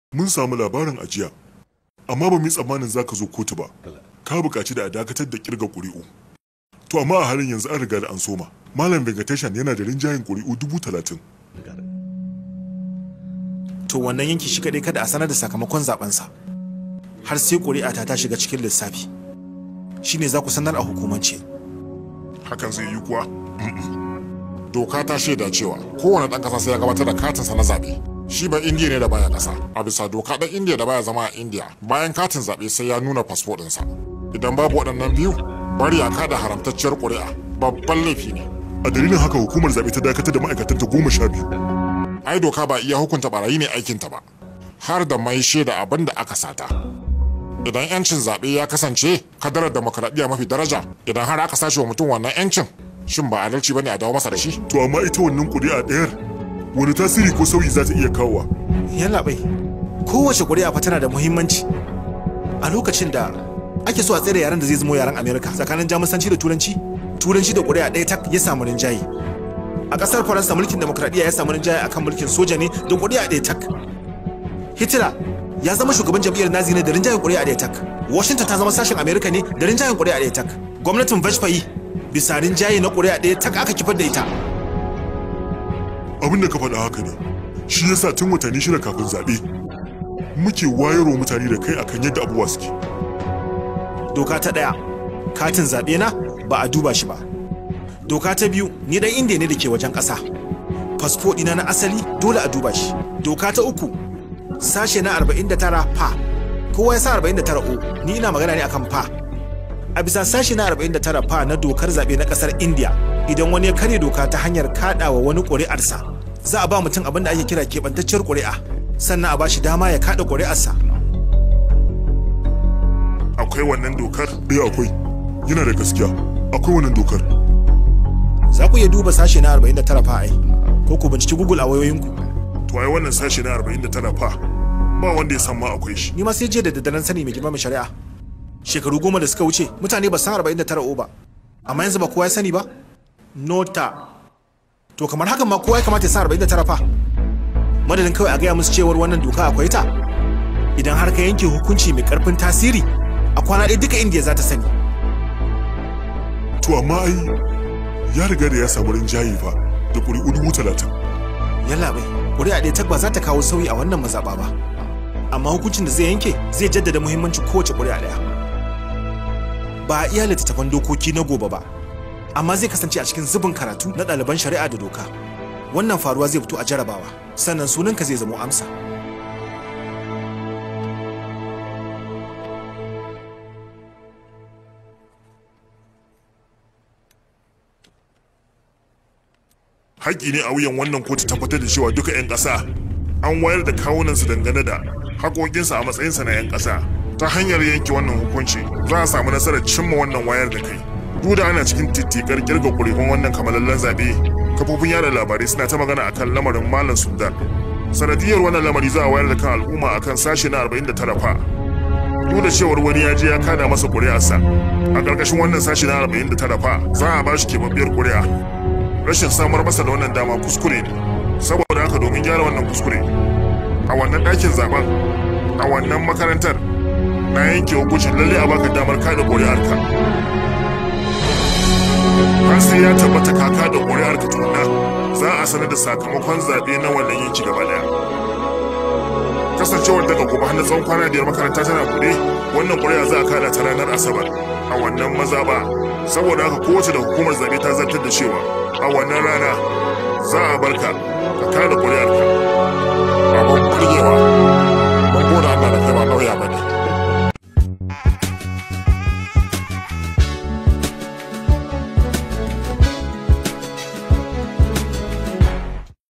mun samu labarin ajiya amma ba mu yi tsammanin za ka zo kotu ba ka buƙaci da a dakatar da kirga ƙuri'u to amma a halin yanzu an riga da an soma malam vegetation yana da rinjayen ƙuri'u dubu talatin to wannan yanki shi kaɗai kada a sanar da sakamakon zabensa har sai ƙuri'a ta ta shiga cikin lissafi shine za ku sanar a hukumance hakan zai yi kuwa doka ta shaida cewa kowane ɗan ƙasa sai ya gabatar da katinsa na zaɓe shi ba indiya ne da baya ƙasa a bisa doka ɗan indiya da baya zama a indiya bayan katin zaɓe sai ya nuna fasfo ɗinsa idan babu waɗannan biyu bari a kada haramtacciyar ƙuri'a babban laifi ne a dalilin haka hukumar zaɓe ta dakatar da ma'aikatanta goma sha biyu ai doka ba iya hukunta barayi ne aikinta ba har da mai shaida abin da aka sata idan yancin zaɓe ya kasance kadarar demokaradiyya mafi daraja idan har aka sace wa mutum wannan yancin shin ba adalci bane a dawo masa da shi to amma ita wannan ƙuri'a ɗayar wani tasiri ko sauyi za ta iya kawowa yalla bai kowace ƙuri'a fa tana da muhimmanci a lokacin da ake so a tsere yaren da zai zamo yaren amerika tsakanin jamusanci da turanci turanci da ƙuri'a ɗaya tak ya samu rinjaye a ƙasar faransa mulkin demokradiyya ya samu rinjaye akan mulkin soja ne da ƙuri'a ɗaya tak hitler ya zama shugaban jam'iyyar nazi ne da rinjayen ƙuri'a ɗaya tak washington ta zama sashen amerika ne da rinjayen ƙuri'a ɗaya tak gwamnatin vashfayi bisa rinjaye na ƙuri'a ɗaya tak aka kifar da ita abin da ka faɗa haka ne shi yasa tun watanni shida kafin zaɓe muke wayarwa mutane da kai akan yadda abubuwa suke doka ta ɗaya katin zaɓe na ba a duba shi ba doka ta biyu ni dan indiya ne da ke wajen ƙasa fasfo ɗina na asali dole a duba shi doka ta uku sashe na 49 fa kowa ya sa 49 o ni ina magana ne akan fa a bisa sashe na 49 fa na dokar zaɓe na ƙasar indiya idan wani ya karya doka ta hanyar kaɗawa wani ƙuri'arsa za a ba mutum abin da ake kira keɓantacciyar ƙuri'a sannan a ba shi dama ya kaɗa ƙuri'arsa akwai wannan dokar eh akwai yana da gaskiya akwai wannan dokar za ku iya duba sashe na 49 fa ai ko ku binciki google a wayoyinku to ai wannan sashe na 49 fa ba wanda ya san ma akwai shi ni ma sai jiya da daddaren sani mai girma mai shari'a shekaru goma da suka wuce mutane ba san 49 o ba amma yanzu ba kowa ya sani ba nota to kamar hakan ma kowa ya kamata ya san 49 fa madadin kawai a gaya musu cewar wannan doka akwai ta idan har ka yanke hukunci mai karfin tasiri a kwana ɗaya duka indiya za ta sani to amma ai ya riga da ya samu rinjaye fa da ƙuri'u dubu talatin yalla bai ƙuri'a ɗaya tagba za ta kawo sauyi a wannan mazaɓa ba amma hukuncin da zai yanke zai jaddada muhimmancin kowace ƙuri'a ɗaya ba a iya littattafan dokoki na gobe ba amma zai kasance a cikin zubin karatu na ɗaliban shari'a da doka wannan faruwa zai fito a jarabawa sannan sunanka zai zamo amsa haƙƙi ne a wuyan wannan kotu tabbatar da cewa duka 'yan ƙasa an wayar da kawunansu dangane da haƙoƙinsu a matsayinsa na 'yan ƙasa ta hanyar yanke wannan hukunci za a samu nasarar cimma wannan wayar da kai duk da ana cikin tittikar kirga ƙuri'un wannan kamalallen zaɓe kafofin yada labarai suna ta magana akan lamarin malam sudan sanadiyar wannan lamari za a wayar da kan al'umma akan sashe na 49 fa duk da cewar wani ya je ya kada masa ƙuri'arsa a ƙarƙashin wannan sashe na 49 fa za a ba shi keɓaɓɓiyar ƙuri'a rashin samar masa da wannan dama kuskure ne saboda haka domin gyara wannan kuskure a wannan ɗakin zaben a wannan makarantar na yanke hukuncin lalle a baka damar kada ƙuri'arka har sai ya tabbata ka kada ƙuri'arka tukuna za a sanar da sakamakon zaɓe na wannan yanki gaba ɗaya kasancewar daga gobe har na tsawon kwana biyar makaranta tana buɗe wannan ƙuri'a za a kada ta ranar asabar a wannan mazaɓa saboda haka kowace da hukumar zaɓe ta zartar da cewa a wannan rana za a barka ka kada ƙuri'arka